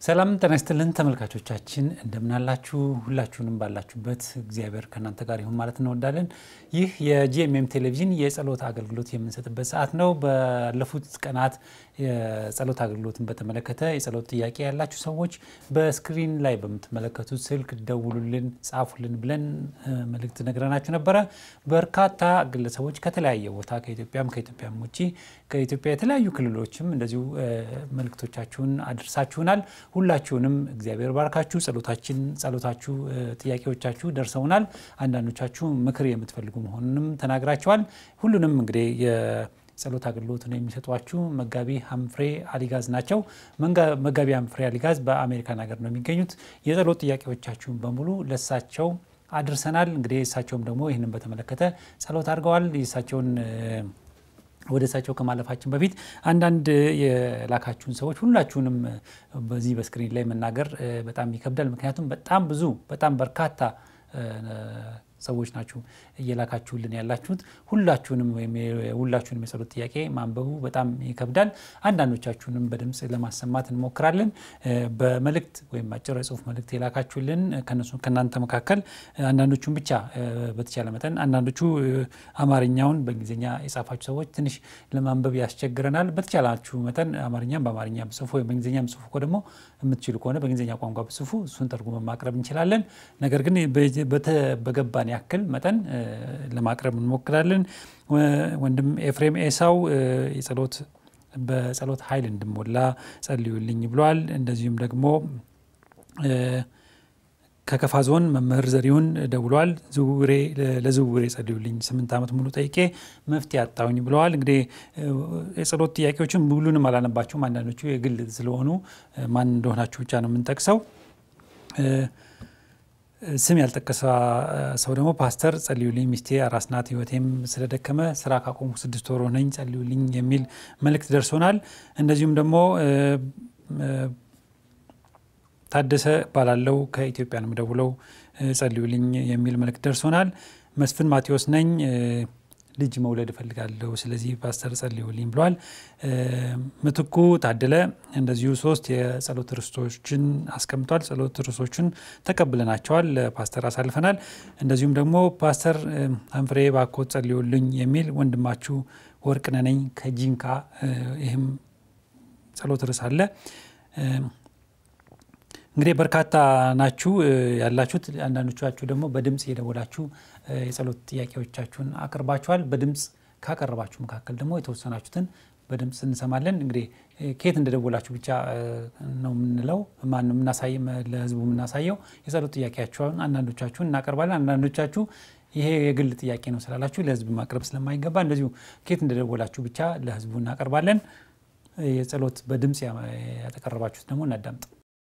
ሰላም ጤና ይስጥልን ተመልካቾቻችን፣ እንደምናላችሁ ሁላችሁንም ባላችሁበት እግዚአብሔር ከእናንተ ጋር ይሁን ማለት እንወዳለን። ይህ የጂኤምኤም ቴሌቪዥን የጸሎት አገልግሎት የምንሰጥበት ሰዓት ነው። ባለፉት ቀናት የጸሎት አገልግሎትን በተመለከተ የጸሎት ጥያቄ ያላችሁ ሰዎች በስክሪን ላይ በምትመለከቱት ስልክ ደውሉልን፣ ጻፉልን ብለን መልእክት ነግረናችሁ ነበረ። በርካታ ግለሰቦች ከተለያየ ቦታ ከኢትዮጵያም ከኢትዮጵያም ውጭ ከኢትዮጵያ የተለያዩ ክልሎችም እንደዚሁ መልእክቶቻችሁን አድርሳችሁናል። ሁላችሁንም እግዚአብሔር ባርካችሁ። ጸሎታችን ጸሎታችሁ ጥያቄዎቻችሁ ደርሰውናል። አንዳንዶቻችሁ ምክር የምትፈልጉ መሆኑንም ተናግራችኋል። ሁሉንም እንግዲህ የጸሎት አገልግሎትን የሚሰጧችሁ መጋቢ ሀምፍሬ አሊጋዝ ናቸው። መጋቢ ሀምፍሬ አሊጋዝ በአሜሪካን ሀገር ነው የሚገኙት። የጸሎት ጥያቄዎቻችሁን በሙሉ ለሳቸው አድርሰናል። እንግዲህ እሳቸውም ደግሞ ይህንን በተመለከተ ጸሎት አድርገዋል። የእሳቸውን ወደ እሳቸው ከማለፋችን በፊት አንዳንድ የላካችሁን ሰዎች ሁላችሁንም በዚህ በስክሪን ላይ መናገር በጣም ይከብዳል። ምክንያቱም በጣም ብዙ በጣም በርካታ ሰዎች ናችሁ እየላካችሁልን ያላችሁት። ሁላችሁንም ወይም ሁላችሁንም የጸሎት ጥያቄ ማንበቡ በጣም ይከብዳል። አንዳንዶቻችሁንም በድምፅ ለማሰማት እንሞክራለን። በመልእክት ወይም አጭር የጽሁፍ መልእክት የላካችሁልን ከነሱ ከእናንተ መካከል አንዳንዶቹን ብቻ በተቻለ መጠን አንዳንዶቹ አማርኛውን በእንግሊዝኛ የጻፋችሁ ሰዎች ትንሽ ለማንበብ ያስቸግረናል። በተቻላችሁ መጠን አማርኛም በአማርኛ ብጽፉ ወይም በእንግሊዝኛ ብጽፉ እኮ ደግሞ የምትችሉ ከሆነ በእንግሊዝኛ ቋንቋ ብጽፉ እሱን ተርጉመን ማቅረብ እንችላለን። ነገር ግን በገባን ያክል መጠን ለማቅረብ እንሞክራለን። ወንድም ኤፍሬም ኤሳው የጸሎት በጸሎት ኃይል እንድሞላ ጸልዩልኝ ብሏል። እንደዚሁም ደግሞ ከከፋ ዞን መምህር ዘሪሁን ደውሏል። ዝውውሬ ለዝውውሬ ጸልዩልኝ ስምንት ዓመት ሙሉ ጠይቄ መፍትሄ አጣሁኝ ብለዋል። እንግዲህ የጸሎት ጥያቄዎችን ሙሉንም አላነባቸውም። አንዳንዶቹ የግል ስለሆኑ ማን እንደሆናችሁ ብቻ ነው የምንጠቅሰው። ስም ያልጠቀሰ ሰው ደግሞ ፓስተር ጸልዩልኝ፣ ሚስቴ አራስ ናት፣ ህይወቴም ስለደከመ ስራ ካቆሙ ስድስት ወር ሆነኝ፣ ጸልዩልኝ የሚል መልእክት ደርሶናል። እንደዚሁም ደግሞ ታደሰ ባላለው ከኢትዮጵያ ነው የምደውለው፣ ጸልዩልኝ የሚል መልእክት ደርሶናል። መስፍን ማቴዎስ ነኝ ልጅ መውለድ እፈልጋለሁ፣ ስለዚህ ፓስተር ጸልዩልኝ ብሏል። ምትኩ ታደለ እንደዚሁ ሶስት የጸሎት ርዕሶችን አስቀምጧል። ጸሎት ርዕሶችን ተቀብለናቸዋል፣ ለፓስተር አሳልፈናል። እንደዚሁም ደግሞ ፓስተር ሀምፍሬ ባኮት ጸልዩልኝ የሚል ወንድማችሁ ወርቅነህ ነኝ ከጂንካ ይህም ጸሎት ርዕስ አለ። እንግዲህ በርካታ ናችሁ ያላችሁት። አንዳንዶቻችሁ ደግሞ በድምፅ እየደወላችሁ የጸሎት ጥያቄዎቻችሁን አቅርባችኋል። በድምፅ ካቀረባችሁ መካከል ደግሞ የተወሰናችሁትን በድምፅ እንሰማለን። እንግዲህ ከየት እንደደወላችሁ ብቻ ነው የምንለው፣ ማን ነው የምናሳይ ለህዝቡ የምናሳየው የጸሎት ጥያቄያችሁን አንዳንዶቻችሁን እናቀርባለን። አንዳንዶቻችሁ ይሄ የግል ጥያቄ ነው ስላላችሁ ለህዝብ ማቅረብ ስለማይገባ እንደዚሁ ከየት እንደደወላችሁ ብቻ ለህዝቡ እናቀርባለን። የጸሎት በድምፅ ያተቀረባችሁት ደግሞ እናዳምጥ።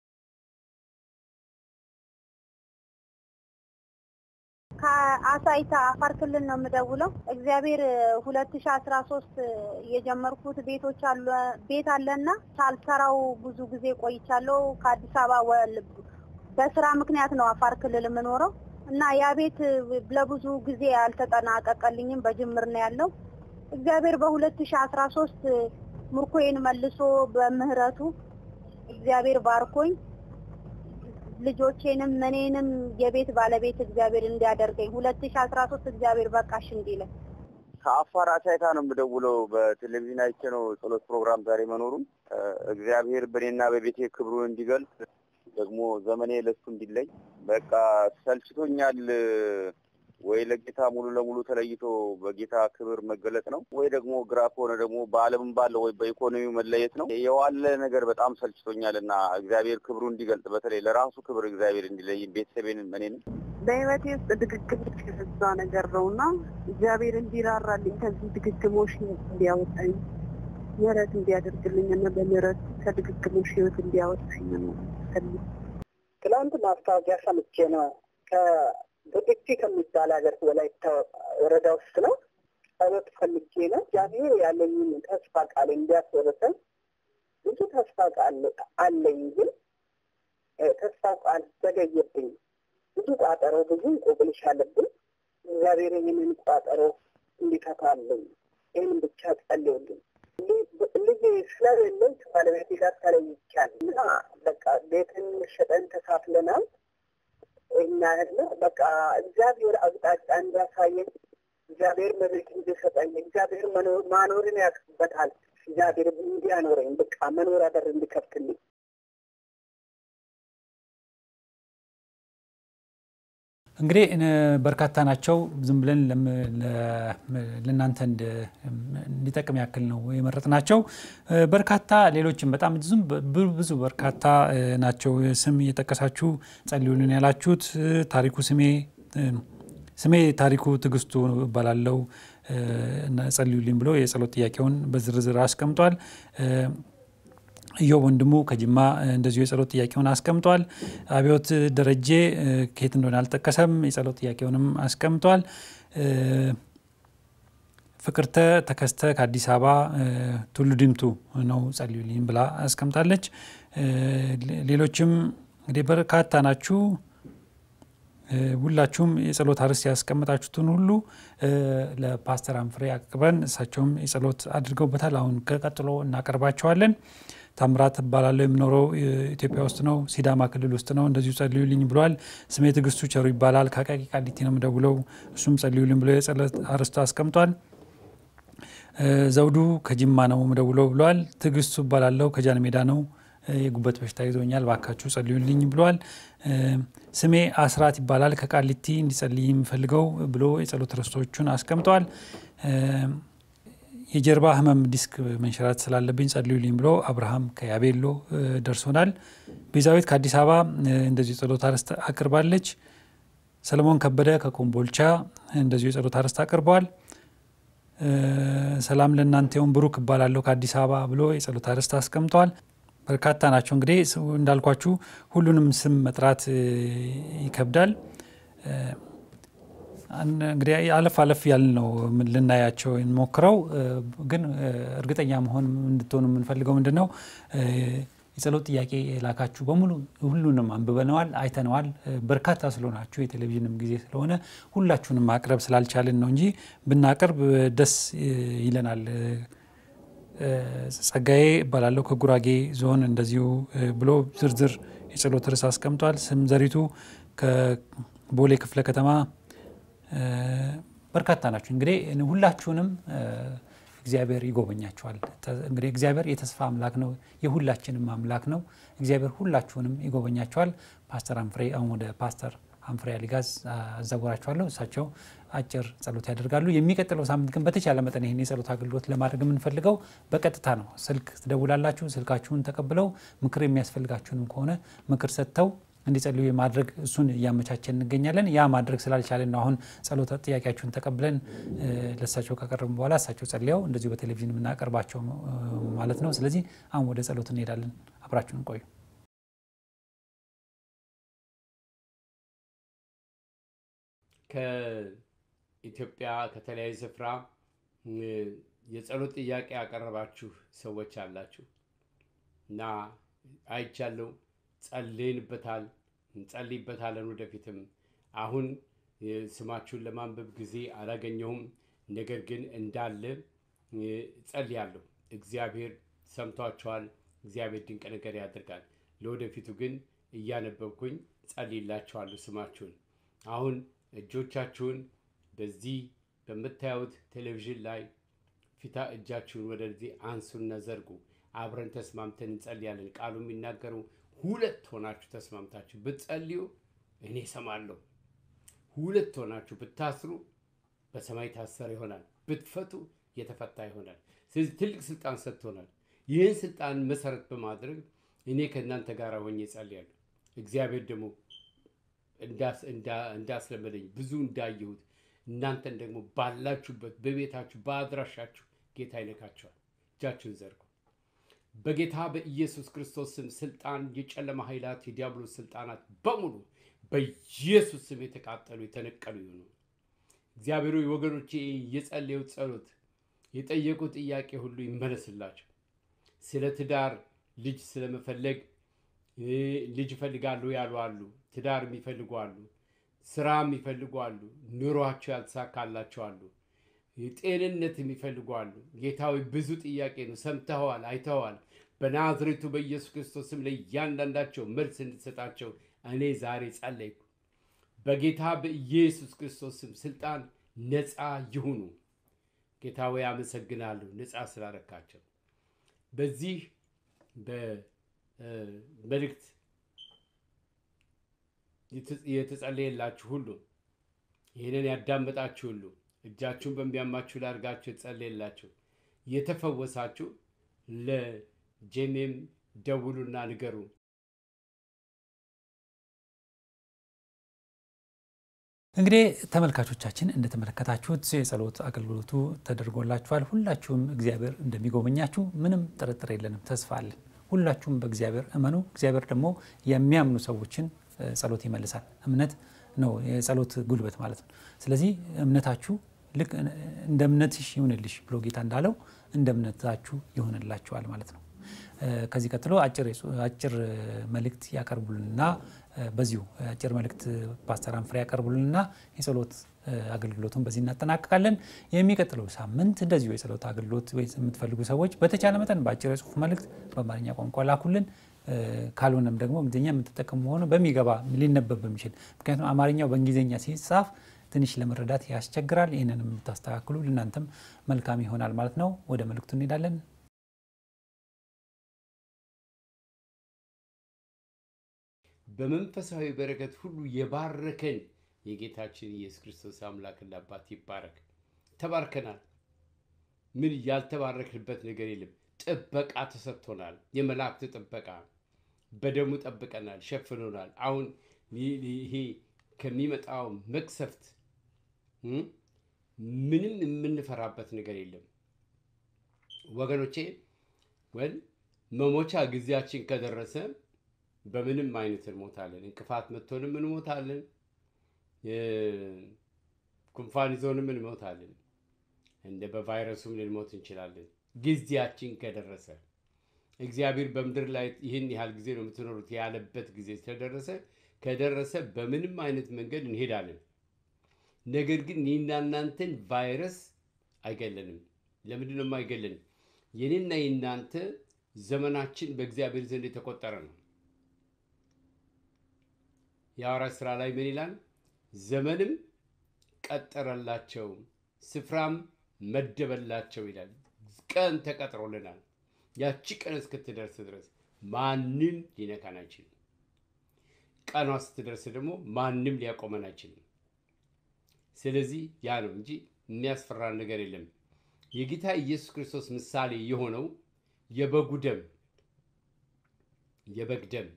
ከአሳይታ አፋር ክልል ነው የምደውለው። እግዚአብሔር ሁለት ሺ አስራ ሶስት የጀመርኩት ቤቶች አለ ቤት አለና ሳልሰራው ብዙ ጊዜ ቆይቻለሁ። ከአዲስ አበባ በስራ ምክንያት ነው አፋር ክልል የምኖረው እና ያ ቤት ለብዙ ጊዜ አልተጠናቀቀልኝም። በጅምር ነው ያለው። እግዚአብሔር በሁለት ሺ አስራ ሶስት ምርኮዬን መልሶ በምህረቱ እግዚአብሔር ባርኮኝ ልጆቼንም እኔንም የቤት ባለቤት እግዚአብሔር እንዲያደርገኝ ሁለት ሺ አስራ ሶስት እግዚአብሔር በቃሽ እንዲለን። ከአፋር አሳይታ ነው የምደውለው። በቴሌቪዥን አይቼ ነው ጸሎት ፕሮግራም ዛሬ መኖሩን እግዚአብሔር በእኔና በቤቴ ክብሩን እንዲገልጽ ደግሞ ዘመኔ ለሱ እንዲለኝ በቃ ሰልችቶኛል። ወይ ለጌታ ሙሉ ለሙሉ ተለይቶ በጌታ ክብር መገለጥ ነው፣ ወይ ደግሞ ግራ ከሆነ ደግሞ በዓለምም ባለው ወይ በኢኮኖሚው መለየት ነው። የዋለ ነገር በጣም ሰልችቶኛል እና እግዚአብሔር ክብሩ እንዲገልጥ በተለይ ለራሱ ክብር እግዚአብሔር እንዲለይ ቤተሰቤን እኔንም በህይወቴ ውስጥ ድግግሞሽ የበዛ ነገር ነው እና እግዚአብሔር እንዲራራልኝ ከዚህ ድግግሞሽ እንዲያወጣኝ ምህረት እንዲያደርግልኝ እና በምህረት ከድግግሞሽ ህይወት እንዲያወጣኝ ነው። ትናንት ማስታወቂያ ሰምቼ ነው በጥፊ ከሚባል ሀገር ወላይታ ወረዳ ውስጥ ነው። ጸሎት ፈልጌ ነው። እግዚአብሔር ያለኝን ተስፋ ቃል እንዲያስወርሰን ብዙ ተስፋ ቃል አለኝ፣ ግን ተስፋ ቃል ዘገየብኝ። ብዙ ቋጠሮ፣ ብዙ እንቆቅልሽ አለብኝ። እግዚአብሔር ይህንን ቋጠሮ እንዲፈታልኝ ይህንን ብቻ ጸልዩልኝ። ልጅ ስለሌለኝ ከባለቤቴ ጋር ተለይቻለሁ እና በቃ በቃ ቤትን ሸጠን ተካፍለናል። እኛ ያለ በቃ እግዚአብሔር አቅጣጫ እንዲያሳየኝ እግዚአብሔር መሬት እንዲሰጠኝ እግዚአብሔር ማኖርን ያውቅበታል። እግዚአብሔር እንዲያኖረኝ በቃ መኖሪያ በር እንዲከፍትልኝ እንግዲህ በርካታ ናቸው። ዝም ብለን ለእናንተ እንዲጠቅም ያክል ነው የመረጥ ናቸው። በርካታ ሌሎችም በጣም ብዙ በርካታ ናቸው። ስም እየጠቀሳችሁ ጸልዩልን ያላችሁት ታሪኩ ስሜ ስሜ ታሪኩ ትዕግስቱ እባላለሁ ጸልዩልኝ ብሎ የጸሎት ጥያቄውን በዝርዝር አስቀምጧል። እዮብ ወንድሙ ከጅማ እንደዚሁ የጸሎት ጥያቄውን አስቀምጧል። አብዮት ደረጀ ከየት እንደሆነ አልጠቀሰም፣ የጸሎት ጥያቄውንም አስቀምጧል። ፍቅርተ ተከስተ ከአዲስ አበባ ቱሉ ዲምቱ ነው ጸልዩልኝ ብላ አስቀምጣለች። ሌሎችም እንግዲህ በርካታ ናችሁ። ሁላችሁም የጸሎት አርዕስት ያስቀመጣችሁትን ሁሉ ለፓስተር አንፍሬ አቅርበን እሳቸውም የጸሎት አድርገውበታል። አሁን ከቀጥሎ እናቀርባቸዋለን። ታምራት እባላለሁ የምኖረው ኢትዮጵያ ውስጥ ነው፣ ሲዳማ ክልል ውስጥ ነው። እንደዚሁ ጸልዩልኝ ብሏል። ስሜ ትዕግስቱ ቸሩ ይባላል። ከአቃቂ ቃሊቲ ነው የምደውለው። እሱም ጸልዩልኝ ብሎ የጸሎት አርዕስት አስቀምጧል። ዘውዱ ከጅማ ነው የምደውለው ብሏል። ትዕግስቱ እባላለሁ ከጃን ሜዳ ነው የጉበት በሽታ ይዞኛል፣ ባካችሁ ጸልዩልኝ ብሏል። ስሜ አስራት ይባላል ከቃሊቲ እንዲጸልይ የሚፈልገው ብሎ የጸሎት ርዕሶቹን አስቀምጠዋል። የጀርባ ህመም ዲስክ መንሸራት ስላለብኝ ጸልዩልኝ ብሎ አብርሃም ከያቤሎ ደርሶናል። ቤዛዊት ከአዲስ አበባ እንደዚሁ የጸሎት አርዕስት አቅርባለች። ሰለሞን ከበደ ከኮምቦልቻ እንደዚሁ የጸሎት አርዕስት አቅርበዋል። ሰላም ለእናንተ ይሁን ብሩክ እባላለሁ ከአዲስ አበባ ብሎ የጸሎት አርዕስት አስቀምጠዋል። በርካታ ናቸው። እንግዲህ እንዳልኳችሁ ሁሉንም ስም መጥራት ይከብዳል። እንግዲህ አለፍ አለፍ ያልን ነው ልናያቸው እንሞክረው። ግን እርግጠኛ መሆን እንድትሆኑ የምንፈልገው ምንድን ነው የጸሎት ጥያቄ የላካችሁ በሙሉ ሁሉንም አንብበነዋል፣ አይተነዋል። በርካታ ስለሆናችሁ የቴሌቪዥንም ጊዜ ስለሆነ ሁላችሁንም ማቅረብ ስላልቻልን ነው እንጂ ብናቀርብ ደስ ይለናል። ጸጋዬ እባላለሁ ከጉራጌ ዞን እንደዚሁ ብሎ ዝርዝር የጸሎት ርዕስ አስቀምጧል። ስም ዘሪቱ ከቦሌ ክፍለ ከተማ በርካታ ናቸው። እንግዲህ ሁላችሁንም እግዚአብሔር ይጎበኛችኋል። እንግዲህ እግዚአብሔር የተስፋ አምላክ ነው፣ የሁላችንም አምላክ ነው። እግዚአብሔር ሁላችሁንም ይጎበኛችኋል። ፓስተር አንፍሬ አሁን ወደ ፓስተር አንፍሬ አሊጋዝ አዛወራችኋለሁ። እሳቸው አጭር ጸሎት ያደርጋሉ። የሚቀጥለው ሳምንት ግን በተቻለ መጠን ይህን የጸሎት አገልግሎት ለማድረግ የምንፈልገው በቀጥታ ነው። ስልክ ትደውላላችሁ። ስልካችሁን ተቀብለው ምክር የሚያስፈልጋችሁንም ከሆነ ምክር ሰጥተው እንዲጸልዩ የማድረግ እሱን እያመቻቸን እንገኛለን። ያ ማድረግ ስላልቻለን ነው አሁን ጸሎት ጥያቄያችሁን ተቀብለን ለእሳቸው ካቀረብን በኋላ እሳቸው ጸልያው እንደዚሁ በቴሌቪዥን የምናቀርባቸው ማለት ነው። ስለዚህ አሁን ወደ ጸሎት እንሄዳለን። አብራችሁን ቆዩ። ከኢትዮጵያ ከተለያዩ ስፍራ የጸሎት ጥያቄ ያቀረባችሁ ሰዎች አላችሁ እና አይቻለሁ። ጸልይንበታል፣ እንጸልይበታለን ወደፊትም። አሁን ስማችሁን ለማንበብ ጊዜ አላገኘሁም። ነገር ግን እንዳለ ጸልያለሁ። እግዚአብሔር ሰምቷቸዋል። እግዚአብሔር ድንቅ ነገር ያደርጋል። ለወደፊቱ ግን እያነበብኩኝ ጸልይላችኋለሁ ስማችሁን። አሁን እጆቻችሁን በዚህ በምታዩት ቴሌቪዥን ላይ ፊታ እጃችሁን ወደዚህ አንሱና ዘርጉ። አብረን ተስማምተን እንጸልያለን። ቃሉ የሚናገረው ሁለት ሆናችሁ ተስማምታችሁ ብትጸልዩ እኔ እሰማለሁ። ሁለት ሆናችሁ ብታስሩ በሰማይ ታሰረ ይሆናል፣ ብትፈቱ የተፈታ ይሆናል። ስለዚህ ትልቅ ስልጣን ሰጥቶናል። ይህን ስልጣን መሰረት በማድረግ እኔ ከእናንተ ጋር ሆኜ እጸልያለሁ። እግዚአብሔር ደግሞ እንዳስለመደኝ ብዙ እንዳየሁት እናንተን ደግሞ ባላችሁበት በቤታችሁ በአድራሻችሁ ጌታ ይነካቸዋል። እጃችሁን ዘርጉ። በጌታ በኢየሱስ ክርስቶስ ስም ስልጣን፣ የጨለማ ኃይላት፣ የዲያብሎስ ስልጣናት በሙሉ በኢየሱስ ስም የተቃጠሉ የተነቀሉ ይሆኑ። እግዚአብሔር ሆይ ወገኖቼ የጸለዩ ጸሎት የጠየቁ ጥያቄ ሁሉ ይመለስላቸው። ስለ ትዳር ልጅ ስለመፈለግ ልጅ ይፈልጋሉ ያሉ አሉ። ትዳር የሚፈልጉ አሉ። ስራ የሚፈልጉ አሉ። ኑሯቸው ያልተሳካላቸው አሉ። ጤንነት የሚፈልጉ አሉ። ጌታዊ ብዙ ጥያቄ ነው። ሰምተኸዋል፣ አይተኸዋል። በናዝሬቱ በኢየሱስ ክርስቶስ ስም ለእያንዳንዳቸው መልስ እንድትሰጣቸው እኔ ዛሬ ጸለይኩ። በጌታ በኢየሱስ ክርስቶስ ስም ስልጣን ነፃ ይሁኑ። ጌታ ወይ አመሰግናለሁ፣ ነፃ ስላረካቸው። በዚህ በመልእክት የተጸለየላችሁ ሁሉ ይህንን ያዳመጣችሁ ሁሉ እጃችሁን በሚያማችሁ ላይ አድርጋችሁ የተጸለየላችሁ የተፈወሳችሁ ለጄሜም ደውሉና ንገሩ። እንግዲህ ተመልካቾቻችን እንደተመለከታችሁት የጸሎት አገልግሎቱ ተደርጎላችኋል። ሁላችሁም እግዚአብሔር እንደሚጎበኛችሁ ምንም ጥርጥር የለንም፣ ተስፋ አለን። ሁላችሁም በእግዚአብሔር እመኑ። እግዚአብሔር ደግሞ የሚያምኑ ሰዎችን ጸሎት ይመልሳል። እምነት ነው የጸሎት ጉልበት ማለት ነው። ስለዚህ እምነታችሁ ልክ እንደ እምነትሽ ይሁንልሽ ብሎ ጌታ እንዳለው እንደ እምነታችሁ ይሆንላችኋል ማለት ነው። ከዚህ ቀጥሎ አጭር መልእክት ያቀርቡልንና በዚሁ አጭር መልእክት ፓስተር አንፍሬ ያቀርቡልንና የጸሎት አገልግሎቱን በዚህ እናጠናቅቃለን። የሚቀጥለው ሳምንት እንደዚሁ የጸሎት አገልግሎት የምትፈልጉ ሰዎች በተቻለ መጠን በአጭር የጽሁፍ መልእክት በአማርኛ ቋንቋ ላኩልን። ካልሆነም ደግሞ እንግሊዝኛ የምትጠቀሙ ሆነ በሚገባ ሊነበብ በሚችል ምክንያቱም አማርኛው በእንግሊዝኛ ሲጻፍ ትንሽ ለመረዳት ያስቸግራል። ይህንን የምታስተካክሉ ለእናንተም መልካም ይሆናል ማለት ነው። ወደ መልእክቱ እንሄዳለን። በመንፈሳዊ በረከት ሁሉ የባረከን የጌታችን ኢየሱስ ክርስቶስ አምላክና አባት ይባረክ። ተባርከናል። ምን ያልተባረክንበት ነገር የለም። ጥበቃ ተሰጥቶናል። የመላእክት ጥበቃ በደሙ ጠብቀናል፣ ሸፍኖናል። አሁን ይሄ ከሚመጣው መቅሰፍት ምንም የምንፈራበት ነገር የለም ወገኖቼ። ወል መሞቻ ጊዜያችን ከደረሰ በምንም አይነት እንሞታለን። እንቅፋት መጥቶንም እንሞታለን። ጉንፋን ይዞንም እንሞታለን። እንደ በቫይረሱም ልንሞት እንችላለን። ጊዜያችን ከደረሰ እግዚአብሔር በምድር ላይ ይህን ያህል ጊዜ ነው የምትኖሩት ያለበት ጊዜ ስለደረሰ ከደረሰ በምንም አይነት መንገድ እንሄዳለን። ነገር ግን እኔና እናንተን ቫይረስ አይገለንም። ለምንድን ነው የማይገለን? የኔና የእናንተ ዘመናችን በእግዚአብሔር ዘንድ የተቆጠረ ነው። የሐዋርያት ሥራ ላይ ምን ይላል? ዘመንም ቀጠረላቸው፣ ስፍራም መደበላቸው ይላል። ቀን ተቀጥሮልናል። ያቺ ቀን እስክትደርስ ድረስ ማንም ሊነካን አይችልም። ቀኗ ስትደርስ ደግሞ ማንም ሊያቆመን አይችልም። ስለዚህ ያ ነው እንጂ የሚያስፈራን ነገር የለም። የጌታ ኢየሱስ ክርስቶስ ምሳሌ የሆነው የበጉ ደም የበግ ደም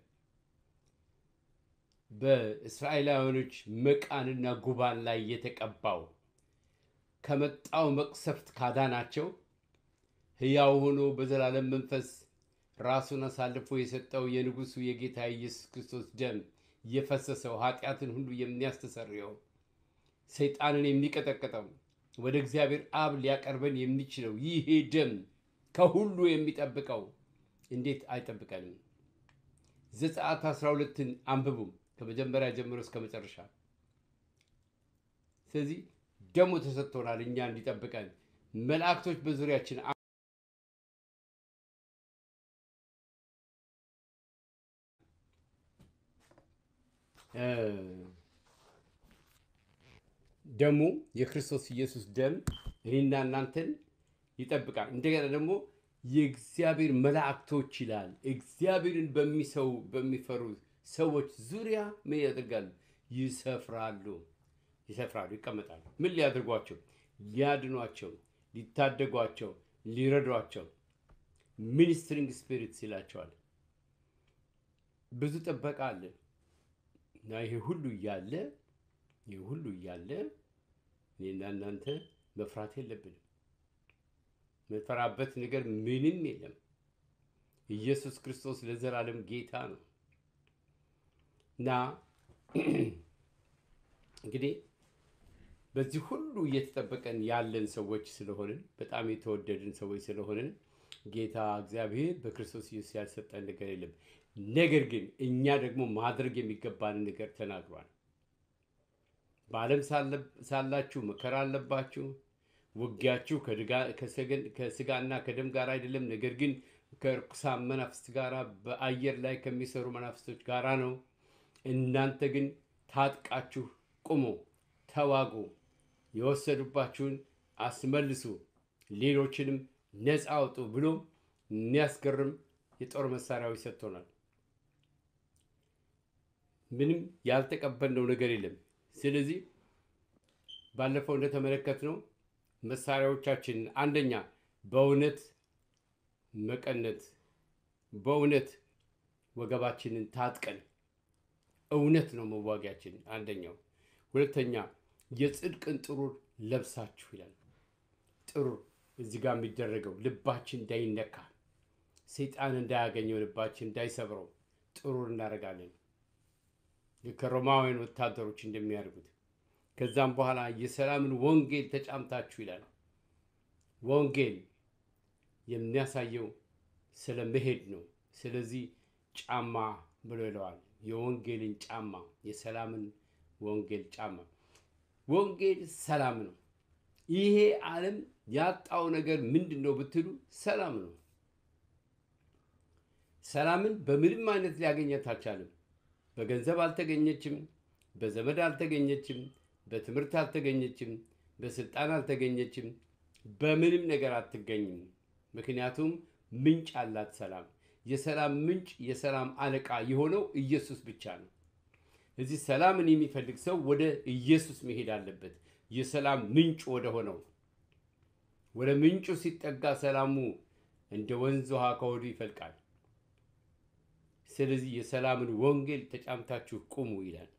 በእስራኤላውያኖች መቃንና ጉባን ላይ የተቀባው ከመጣው መቅሰፍት ካዳናቸው ሕያው ሆኖ በዘላለም መንፈስ ራሱን አሳልፎ የሰጠው የንጉሡ የጌታ ኢየሱስ ክርስቶስ ደም የፈሰሰው ኃጢአትን ሁሉ የሚያስተሰርየው ሰይጣንን የሚቀጠቅጠው ወደ እግዚአብሔር አብ ሊያቀርበን የሚችለው ይሄ ደም ከሁሉ የሚጠብቀው እንዴት አይጠብቀንም? ዘጸአት 12ን አንብቡ ከመጀመሪያ ጀምሮ እስከ መጨረሻ። ስለዚህ ደሙ ተሰጥቶናል እኛ እንዲጠብቀን መላእክቶች በዙሪያችን ደሙ የክርስቶስ ኢየሱስ ደም እኔና እናንተን ይጠብቃል። እንደገና ደግሞ የእግዚአብሔር መላእክቶች ይላል። እግዚአብሔርን በሚሰው በሚፈሩ ሰዎች ዙሪያ ምን ያደርጋሉ? ይሰፍራሉ፣ ይሰፍራሉ፣ ይቀመጣሉ። ምን ሊያደርጓቸው? ሊያድኗቸው፣ ሊታደጓቸው፣ ሊረዷቸው ሚኒስትሪንግ ስፒሪትስ ይላቸዋል። ብዙ ጥበቃ አለ እና ይሄ ሁሉ እያለ ይህ ሁሉ እያለ እኔና እናንተ መፍራት የለብንም። መፈራበት ነገር ምንም የለም። ኢየሱስ ክርስቶስ ለዘላለም ጌታ ነው እና እንግዲህ በዚህ ሁሉ እየተጠበቀን ያለን ሰዎች ስለሆንን በጣም የተወደድን ሰዎች ስለሆንን ጌታ እግዚአብሔር በክርስቶስ ኢየሱስ ያልሰጠን ነገር የለም። ነገር ግን እኛ ደግሞ ማድረግ የሚገባንን ነገር ተናግሯል። በዓለም ሳላችሁ መከራ አለባችሁ። ውጊያችሁ ከስጋና ከደም ጋር አይደለም፣ ነገር ግን ከርኩሳን መናፍስት ጋራ በአየር ላይ ከሚሰሩ መናፍስቶች ጋራ ነው። እናንተ ግን ታጥቃችሁ ቁሙ፣ ተዋጉ፣ የወሰዱባችሁን አስመልሱ፣ ሌሎችንም ነፃ አውጡ ብሎ የሚያስገርም የጦር መሳሪያዎች ሰጥቶናል። ምንም ያልተቀበልነው ነገር የለም። ስለዚህ ባለፈው እንደተመለከትነው መሳሪያዎቻችን አንደኛ በእውነት መቀነት፣ በእውነት ወገባችንን ታጥቀን እውነት ነው መዋጊያችን አንደኛው። ሁለተኛ የጽድቅን ጥሩር ለብሳችሁ ይላል። ጥሩር እዚህ ጋር የሚደረገው ልባችን እንዳይነካ ሰይጣን እንዳያገኘው ልባችን እንዳይሰብረው ጥሩር እናደርጋለን ከሮማውያን ወታደሮች እንደሚያደርጉት። ከዛም በኋላ የሰላምን ወንጌል ተጫምታችሁ ይላል። ወንጌል የሚያሳየው ስለ መሄድ ነው። ስለዚህ ጫማ ብሎ ይለዋል። የወንጌልን ጫማ፣ የሰላምን ወንጌል ጫማ። ወንጌል ሰላም ነው። ይሄ ዓለም ያጣው ነገር ምንድን ነው ብትሉ ሰላም ነው። ሰላምን በምንም አይነት ሊያገኘት አልቻለም። በገንዘብ አልተገኘችም፣ በዘመድ አልተገኘችም፣ በትምህርት አልተገኘችም፣ በስልጣን አልተገኘችም፣ በምንም ነገር አትገኝም። ምክንያቱም ምንጭ አላት ሰላም። የሰላም ምንጭ የሰላም አለቃ የሆነው ኢየሱስ ብቻ ነው። እዚህ ሰላምን የሚፈልግ ሰው ወደ ኢየሱስ መሄድ አለበት። የሰላም ምንጭ ወደ ሆነው ወደ ምንጩ ሲጠጋ ሰላሙ እንደ ወንዝ ውሃ ከሆዱ ይፈልቃል። ስለዚህ የሰላምን ወንጌል ተጫምታችሁ ቁሙ ይላል።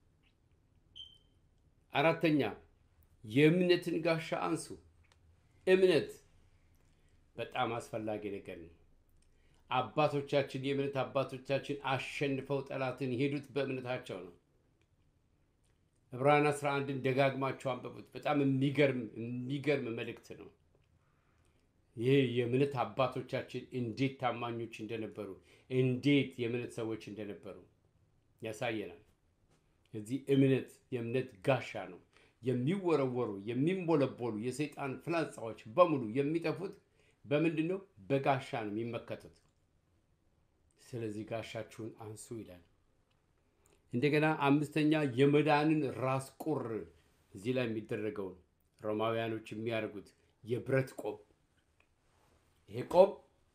አራተኛ የእምነትን ጋሻ አንሱ። እምነት በጣም አስፈላጊ ነገር ነው። አባቶቻችን የእምነት አባቶቻችን አሸንፈው ጠላትን የሄዱት በእምነታቸው ነው። ዕብራውያን 11ን ደጋግማቸው አንበቡት። በጣም የሚገርም የሚገርም መልእክት ነው። ይህ የእምነት አባቶቻችን እንዴት ታማኞች እንደነበሩ፣ እንዴት የእምነት ሰዎች እንደነበሩ ያሳየናል። እዚህ እምነት የእምነት ጋሻ ነው። የሚወረወሩ የሚንቦለቦሉ የሰይጣን ፍላጻዎች በሙሉ የሚጠፉት በምንድን ነው? በጋሻ ነው የሚመከቱት። ስለዚህ ጋሻችሁን አንሱ ይላል። እንደገና አምስተኛ የመዳንን ራስ ቁር እዚህ ላይ የሚደረገውን ሮማውያኖች የሚያደርጉት የብረት ቆብ። ይሄ ቆብ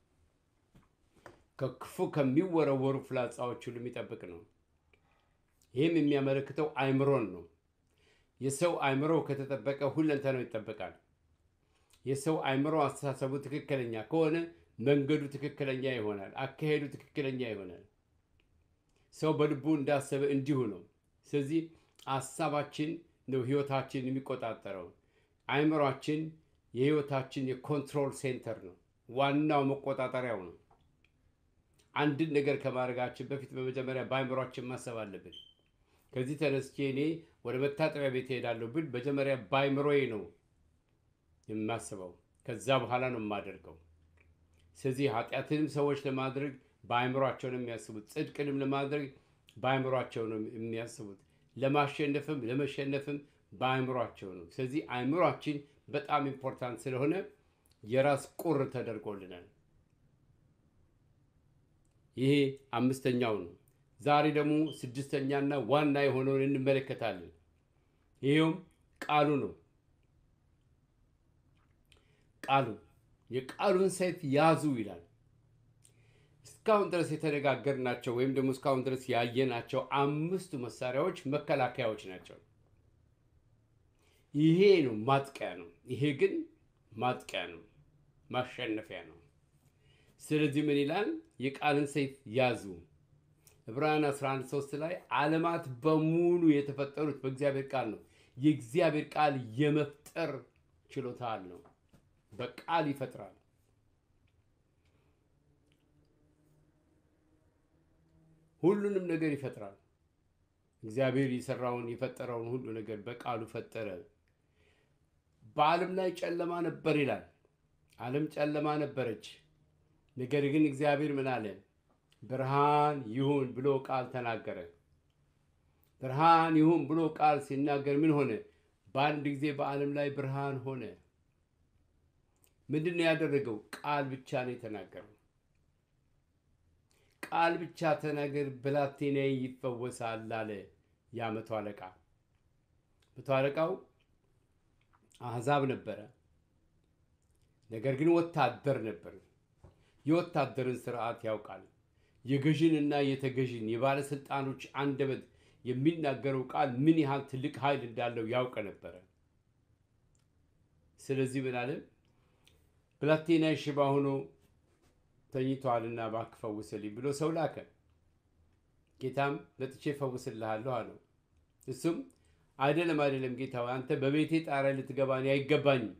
ከክፉ ከሚወረወሩ ፍላጻዎች ሁሉ የሚጠብቅ ነው። ይህም የሚያመለክተው አይምሮን ነው። የሰው አይምሮ ከተጠበቀ ሁለንተናው ይጠበቃል። የሰው አይምሮ አስተሳሰቡ ትክክለኛ ከሆነ መንገዱ ትክክለኛ ይሆናል። አካሄዱ ትክክለኛ ይሆናል። ሰው በልቡ እንዳሰበ እንዲሁ ነው። ስለዚህ ሀሳባችን ነው ህይወታችን የሚቆጣጠረው። አይምሯችን የህይወታችን የኮንትሮል ሴንተር ነው፣ ዋናው መቆጣጠሪያው ነው። አንድን ነገር ከማድረጋችን በፊት በመጀመሪያ በአይምሯችን ማሰብ አለብን። ከዚህ ተነስቼ እኔ ወደ መታጠቢያ ቤት እሄዳለሁ ብል መጀመሪያ በአይምሮዬ ነው የማስበው፣ ከዛ በኋላ ነው የማደርገው። ስለዚህ ኃጢአትንም ሰዎች ለማድረግ በአይምሯቸው ነው የሚያስቡት። ጽድቅንም ለማድረግ በአይምሯቸው ነው የሚያስቡት። ለማሸነፍም ለመሸነፍም በአይምሯቸው ነው። ስለዚህ አይምሯችን በጣም ኢምፖርታንት ስለሆነ የራስ ቁር ተደርጎልናል። ይሄ አምስተኛው ነው። ዛሬ ደግሞ ስድስተኛና ዋና የሆነውን እንመለከታለን። ይሄውም ቃሉ ነው። ቃሉ የቃሉን ሰይፍ ያዙ ይላል። እስካሁን ድረስ የተነጋገርናቸው ወይም ደግሞ እስካሁን ድረስ ያየናቸው አምስቱ መሳሪያዎች መከላከያዎች ናቸው። ይሄ ነው ማጥቂያ ነው። ይሄ ግን ማጥቂያ ነው፣ ማሸነፊያ ነው። ስለዚህ ምን ይላል? የቃልን ሰይፍ ያዙ። ዕብራውያን 11 3 ላይ ዓለማት በሙሉ የተፈጠሩት በእግዚአብሔር ቃል ነው። የእግዚአብሔር ቃል የመፍጠር ችሎታ አለው። በቃል ይፈጥራል። ሁሉንም ነገር ይፈጥራል። እግዚአብሔር የሰራውን የፈጠረውን ሁሉ ነገር በቃሉ ፈጠረ። በዓለም ላይ ጨለማ ነበር ይላል። ዓለም ጨለማ ነበረች። ነገር ግን እግዚአብሔር ምን አለ? ብርሃን ይሁን ብሎ ቃል ተናገረ። ብርሃን ይሁን ብሎ ቃል ሲናገር ምን ሆነ? በአንድ ጊዜ በዓለም ላይ ብርሃን ሆነ። ምንድን ነው ያደረገው? ቃል ብቻ ነው የተናገረው። ቃል ብቻ ተናገር፣ ብላቴናዬ ይፈወሳል አለ ያ መቶ አለቃ። መቶ አለቃው አሕዛብ ነበረ፣ ነገር ግን ወታደር ነበር። የወታደርን ስርዓት ያውቃል። የገዥንና የተገዥን የባለስልጣኖች አንደበት የሚናገረው ቃል ምን ያህል ትልቅ ኃይል እንዳለው ያውቅ ነበረ። ስለዚህ ምን አለ? ብላቴናዬ ሽባ ሆኖ ተኝቷልና እባክህ ፈውስልኝ ብሎ ሰው ላከ። ጌታም መጥቼ እፈውስልሃለሁ አለው። እሱም አይደለም አይደለም ጌታ ሆይ አንተ በቤቴ ጣሪያ ልትገባ እኔ አይገባኝም፣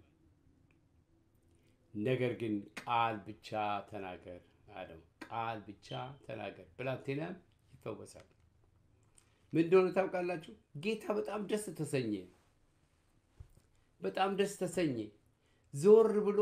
ነገር ግን ቃል ብቻ ተናገር አለው። ቃል ብቻ ተናገር፣ ብላቴናም ይፈወሳል። ምን እንደሆነ ታውቃላችሁ? ጌታ በጣም ደስ ተሰኘ። በጣም ደስ ተሰኘ። ዞር ብሎ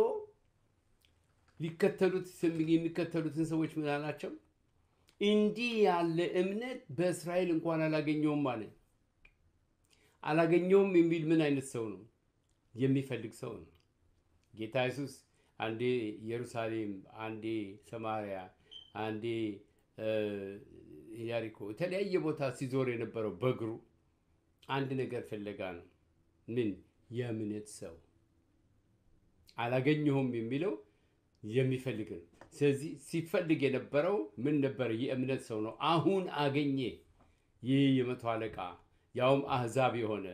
ሊከተሉት የሚከተሉትን ሰዎች ምን አላቸው? እንዲህ ያለ እምነት በእስራኤል እንኳን አላገኘውም አለ። አላገኘውም የሚል ምን አይነት ሰው ነው? የሚፈልግ ሰው ነው። ጌታ ኢየሱስ አንዴ ኢየሩሳሌም፣ አንዴ ሰማርያ፣ አንዴ ኢያሪኮ የተለያየ ቦታ ሲዞር የነበረው በእግሩ አንድ ነገር ፍለጋ ነው። ምን? የእምነት ሰው አላገኘሁም የሚለው የሚፈልግ ነው። ስለዚህ ሲፈልግ የነበረው ምን ነበር? የእምነት ሰው ነው። አሁን አገኘ። ይህ የመቶ አለቃ ያውም አህዛብ የሆነ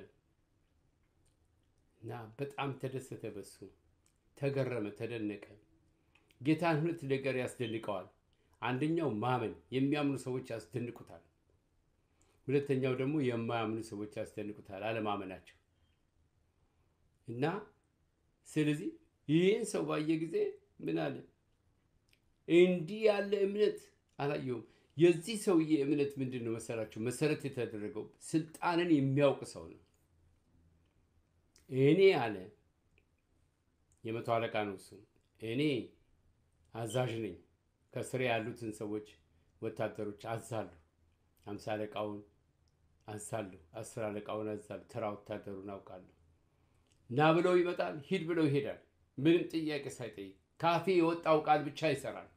እና በጣም ተደሰተ። በሱ ተገረመ፣ ተደነቀ። ጌታን ሁለት ነገር ያስደንቀዋል። አንደኛው ማመን፣ የሚያምኑ ሰዎች ያስደንቁታል። ሁለተኛው ደግሞ የማያምኑ ሰዎች ያስደንቁታል፣ አለማመናቸው እና ስለዚህ ይህን ሰው ባየ ጊዜ ምን አለ? እንዲህ ያለ እምነት አላየሁም። የዚህ ሰውዬ እምነት ምንድን ነው መሰላችሁ? መሰረት የተደረገው ስልጣንን የሚያውቅ ሰው ነው። እኔ አለ የመቶ አለቃ ነው እሱ። እኔ አዛዥ ነኝ። ከስሬ ያሉትን ሰዎች ወታደሮች አዛለሁ። አምሳ አለቃውን አዛለሁ። አስር አለቃውን አዛለሁ። ተራ ወታደሩን አውቃለሁ። ና ብለው ይመጣል፣ ሂድ ብለው ይሄዳል። ምንም ጥያቄ ሳይጠይቅ ካፌ የወጣው ቃል ብቻ ይሰራል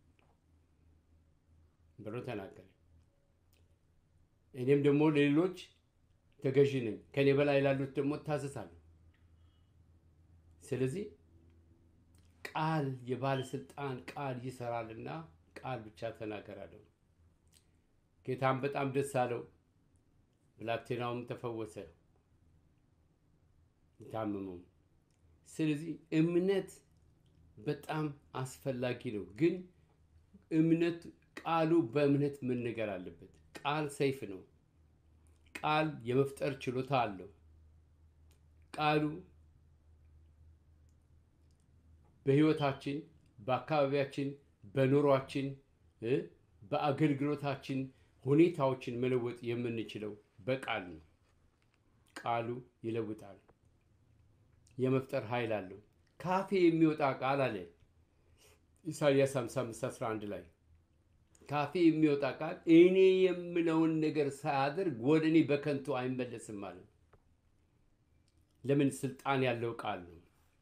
ብሎ ተናገረ። እኔም ደግሞ ለሌሎች ተገዢ ነኝ፣ ከኔ በላይ ላሉት ደግሞ እታዘዛለሁ። ስለዚህ ቃል የባለስልጣን ቃል ይሰራልና ቃል ብቻ ተናገራለሁ። ጌታም በጣም ደስ አለው። ብላቴናውም ተፈወሰ የታመመው። ስለዚህ እምነት በጣም አስፈላጊ ነው። ግን እምነት ቃሉ በእምነት መነገር አለበት። ቃል ሰይፍ ነው። ቃል የመፍጠር ችሎታ አለው። ቃሉ በሕይወታችን፣ በአካባቢያችን፣ በኑሯችን፣ በአገልግሎታችን ሁኔታዎችን መለወጥ የምንችለው በቃል ነው። ቃሉ ይለውጣል። የመፍጠር ኃይል አለው። ካፌ የሚወጣ ቃል አለ ኢሳይያስ 55 11 ላይ ካፌ የሚወጣ ቃል እኔ የምለውን ነገር ሳያደርግ ወደ እኔ በከንቱ አይመለስም አለ። ለምን? ስልጣን ያለው ቃል ነው።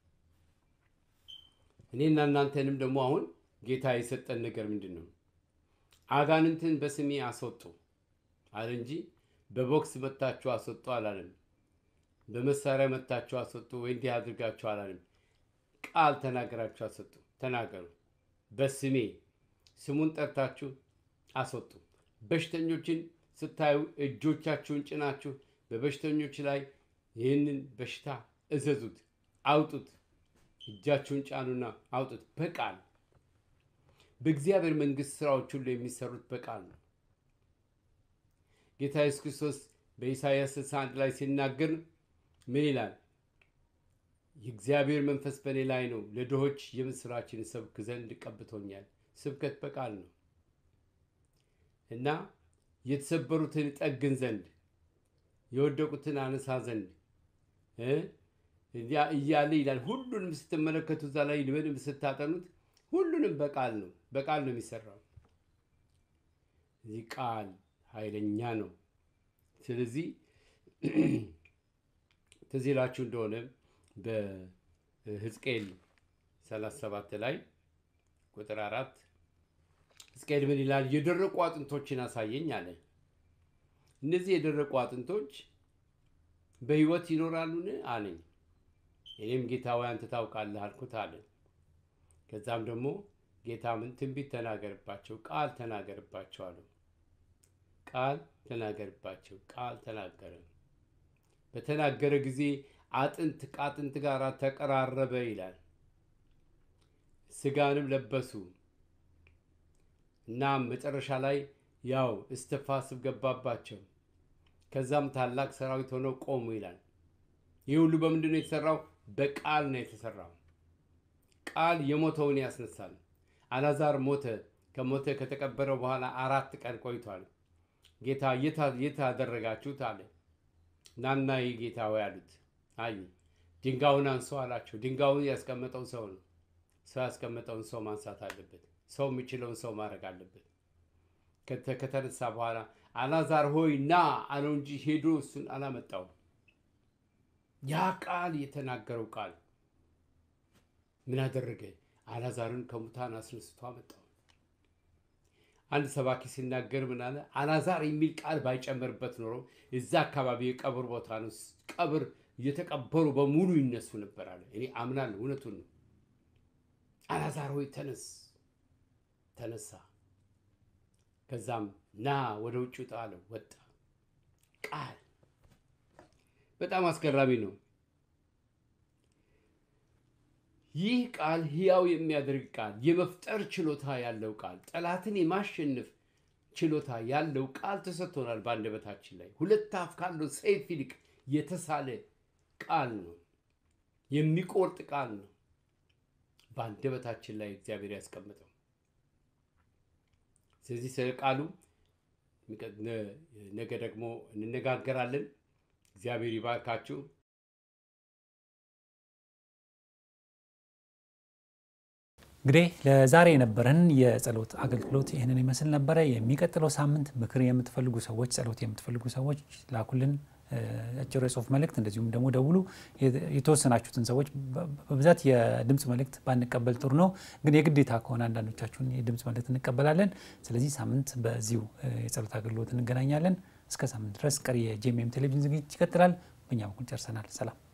እኔና እናንተንም ደግሞ አሁን ጌታ የሰጠን ነገር ምንድን ነው? አጋንንትን በስሜ አስወጡ አለ እንጂ በቦክስ መታችሁ አስወጡ አላለም። በመሳሪያ መታችሁ አስወጡ ወይ እንዲህ አድርጋችሁ አላለም። ቃል ተናገራችሁ አስወጡ። ተናገሩ በስሜ ስሙን ጠርታችሁ አስወጡ። በሽተኞችን ስታዩ እጆቻችሁን ጭናችሁ በበሽተኞች ላይ ይህንን በሽታ እዘዙት፣ አውጡት። እጃችሁን ጫኑና አውጡት። በቃል በእግዚአብሔር መንግሥት ስራዎች ሁሉ የሚሰሩት በቃል ነው። ጌታ ኢየሱስ ክርስቶስ በኢሳይያስ 61 ላይ ሲናገር ምን ይላል? የእግዚአብሔር መንፈስ በእኔ ላይ ነው፣ ለድሆች የምስራችን ሰብክ ዘንድ ቀብቶኛል። ስብከት በቃል ነው እና የተሰበሩትን ጠግን ዘንድ የወደቁትን አነሳ ዘንድ እያለ ይላል። ሁሉንም ስትመለከቱ እዛ ላይ በደንብ ስታጠኑት ሁሉንም በቃል ነው በቃል ነው የሚሰራው። እዚህ ቃል ኃይለኛ ነው። ስለዚህ ትዝ ይላችሁ እንደሆነ በሕዝቅኤል 37 ላይ ቁጥር አራት ሕዝቅኤል ምን ይላል? የደረቁ አጥንቶችን አሳየኝ አለ። እነዚህ የደረቁ አጥንቶች በሕይወት ይኖራሉን አለኝ። እኔም ጌታ ሆይ አንተ ታውቃለህ አልኩት አለ። ከዛም ደግሞ ጌታ ምን ትንቢት ተናገርባቸው፣ ቃል ተናገርባቸው አለው። ቃል ተናገርባቸው፣ ቃል ተናገረ። በተናገረ ጊዜ አጥንት ከአጥንት ጋር ተቀራረበ ይላል። ስጋንም ለበሱ እና መጨረሻ ላይ ያው እስትንፋስም ገባባቸው። ከዛም ታላቅ ሰራዊት ሆነው ቆሙ ይላል። ይህ ሁሉ በምንድን ነው የተሰራው? በቃል ነው የተሰራው። ቃል የሞተውን ያስነሳል። አላዛር ሞተ። ከሞተ ከተቀበረው በኋላ አራት ቀን ቆይቷል። ጌታ የት አደረጋችሁት አለ። ናና ይህ ጌታ ሆይ አሉት። አይ ድንጋዩን አንሶ አላቸው። ድንጋዩን ያስቀመጠው ሰው ነው። ሰው ያስቀመጠውን ሰው ማንሳት አለበት። ሰው የሚችለውን ሰው ማድረግ አለበት። ከተነሳ በኋላ አላዛር ሆይ ና አለው እንጂ ሄዶ እሱን አላመጣውም። ያ ቃል የተናገረው ቃል ምን አደረገ? አላዛርን ከሙታን አስነስቶ አመጣው። አንድ ሰባኪ ሲናገር ምን አለ? አላዛር የሚል ቃል ባይጨመርበት ኖሮ እዛ አካባቢ የቀብር ቦታ ነው፣ ቀብር እየተቀበሩ በሙሉ ይነሱ ነበር አለ። እኔ አምናለሁ፣ እውነቱን ነው። አላዛር ሆይ ተነስ፣ ተነሳ። ከዛም ና ወደ ውጭ ውጣ አለው። ወጣ። ቃል በጣም አስገራሚ ነው። ይህ ቃል ሕያው የሚያደርግ ቃል፣ የመፍጠር ችሎታ ያለው ቃል፣ ጠላትን የማሸነፍ ችሎታ ያለው ቃል ተሰጥቶናል በአንደበታችን ላይ። ሁለት አፍ ካለው ሰይፍ ይልቅ የተሳለ ቃል ነው። የሚቆርጥ ቃል ነው በአንደበታችን ላይ እግዚአብሔር ያስቀመጠው። ስለዚህ ስለ ቃሉ ነገ ደግሞ እንነጋገራለን። እግዚአብሔር ይባርካችሁ። እንግዲህ ለዛሬ የነበረን የጸሎት አገልግሎት ይህንን ይመስል ነበረ። የሚቀጥለው ሳምንት ምክር የምትፈልጉ ሰዎች፣ ጸሎት የምትፈልጉ ሰዎች ላኩልን አጭር የጽሁፍ መልእክት፣ እንደዚሁም ደግሞ ደውሉ። የተወሰናችሁትን ሰዎች በብዛት የድምፅ መልእክት ባንቀበል ጥሩ ነው፣ ግን የግዴታ ከሆነ አንዳንዶቻችሁን የድምፅ መልእክት እንቀበላለን። ስለዚህ ሳምንት በዚሁ የጸሎት አገልግሎት እንገናኛለን። እስከ ሳምንት ድረስ ቀሪ የጄኤምኤም ቴሌቪዥን ዝግጅት ይቀጥላል። በእኛ በኩል ጨርሰናል። ሰላም